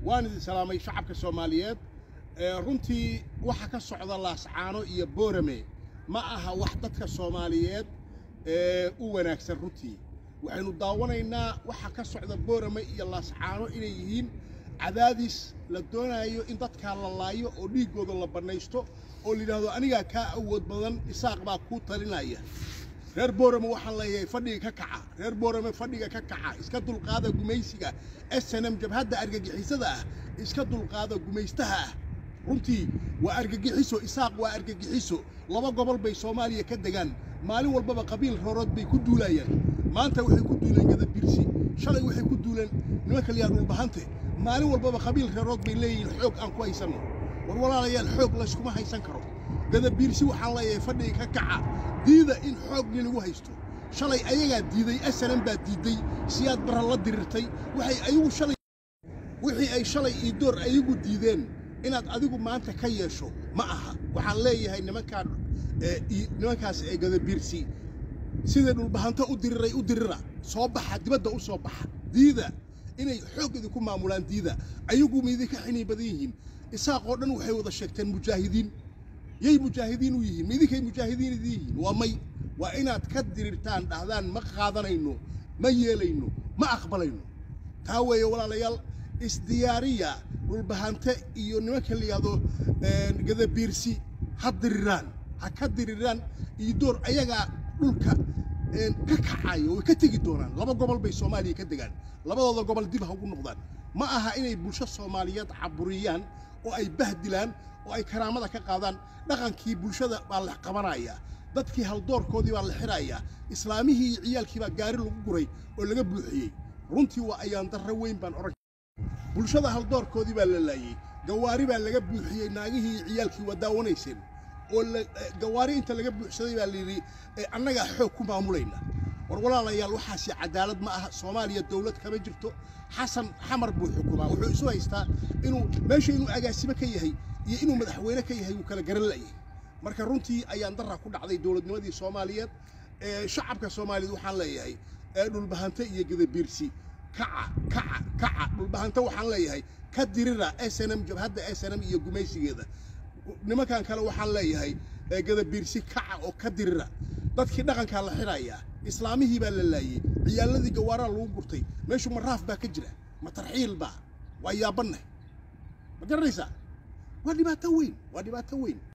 waan idin salaamay shacabka soomaaliyeed runtii waxa ka socda laascaano iyo boorame ma aha wax dadka soomaaliyeed u wanaagsan runtii waxaynu daawanaynaa waxa ka socda boorame iyo laascaano inay yihiin cadaadis la doonayo in dadkaa la laayo oo dhiiggooda la bannaysto oo layidhaahdo anigaa kaa awood badan isaaq baa kuu talinaya reer boorame waxaan leeyahay fadhiga ka kaca reer boorame fadhiga ka kaca iska dulqaada gumaysiga s n m jabhadda argagixisada ah iska dulqaada gumaystaha ah runtii waa argagixiso isaaq waa argagixiso laba gobol bay soomaaliya ka degaan maalin walbaba qabiil roorood bay ku duulayaan maanta waxay ku duuleen gadabirsi shalay waxay ku duuleen nimanka liyaa dhulbahante maalin walbaba qabiil reerood bay leeyihiin xoog aan ku haysanno war walaalayaal xoog layskuma haysan karo gadabiirsi waxaan leeyahay fadhiga ka kaca diida in xoogni lagu haysto shalay ayagaa diiday asalan baa diidday siyaad barra la dirirtay waxay ayagu shalay wixii ay shalay iyo door ayagu diideen inaad adigu maanta ka yeesho ma aha waxaan leeyahay nimankaan nimankaas ee gadabiirsi siday dhulbahanto u diriray u dirira soo baxa dibadda u soo baxa diida inay xoog idinku maamulaan diida ayagu ma idinka xiniin badan yihiin isaaqoo dhan waxay wada sheegteen mujaahidiin yay mujaahidiin u yihiin ma idinkay mujaahidiin idin yihiin waa may waa inaad ka dirirtaan dhahdaan ma qaadanayno ma yeelayno ma aqbalayno taa weeye walaalayaal isdiyaariya dhulbahante iyo nimanka la yidhaahdo gadabiirsi ha diriraan ha ka diriraan iyo door ayagaa dhulka ka kacayo way ka tegi doonaan laba gobol bay soomaaliya ka degaan labadooda gobol dib ha ugu noqdaan ma aha inay bulsho soomaaliyeed caburiyaan oo ay bahdilaan oo ay karaamada ka qaadaan dhaqankii bulshada baa la qabanayaa dadkii haldoorkoodii baa la xirayaa islaamihii iyo ciyaalkii baa gaari lagu guray oo laga buuxiyey runtii waa ayaan darro weyn baan oran bulshada haldoorkoodii baa la laayey gawaari baa laga buuxiyey naagihii iyo ciyaalkii waa daawanayseen oo gawaari inta laga buuxsaday baa layidhi annagaa xoog ku maamulayna war walaalayaal waxaasi cadaalad ma aha soomaaliya dawlad kama jirto xasan xamar buu xukumaa wuxuu isu haystaa inuu meesha inuu agaasimo ka yahay iyo inuu madaxweyne ka yahay wuu kala garan la'yahay marka runtii ayaan darra ku dhacday dowladnimadii soomaaliyeed shacabka soomaaliyeed waxaan leeyahay dhulbahante iyo gadabiirsi kaca kaca kaca dhulbahante waxaan leeyahay ka dirira s n m jabhadda s n m iyo gumaysigeeda nimankan kale waxaan leeyahay gadabiirsi kaca oo ka dirira dadkii dhaqankaa la xirayaa islaamihii baa la laayey ciyaaladii gawaaraa lagu gurtay meeshu maraaf baa ka jira ma tarxiil baa waa yaabaneh ma garanaysaa waa dhibaato weyn waa dhibaato weyn